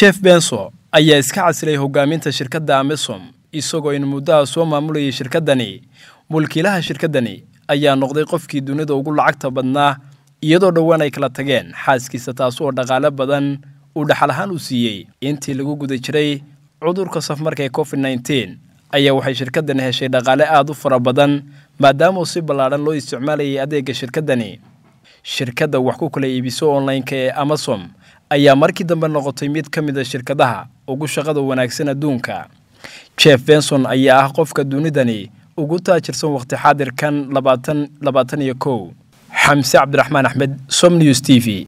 jeff benso ayaa iska casilay hogaaminta shirkadda amesom isagoo in muddaha soo maamulayay shirkaddani mulkiilaha shirkaddani ayaa noqday qofkii dunida ugu lacagta badnaa iyadoo dhowaan ay kala tageen xaaskiisa taas oo dhaqaale badan uu dhaxal ahaan u siiyey intii lagu guda jiray cudurka safmarka ee covid nneteen ayaa waxay shirkaddani heshay dhaqaale aada u fara badan maadaamauu si ballaadhan loo isticmaalayay adeega shirkaddani shirkadda wax ku kala iibiso online-ka ee amasom ayaa markii dambe noqotay mid ka mid a shirkadaha ugu shaqada wanaagsan adduunka jeff benson ayaa ah qofka dunidani ugu taajirsan waqti xaadirkan labaatan labaatan iyo kow xamse cabdiraxmaan axmed som news t v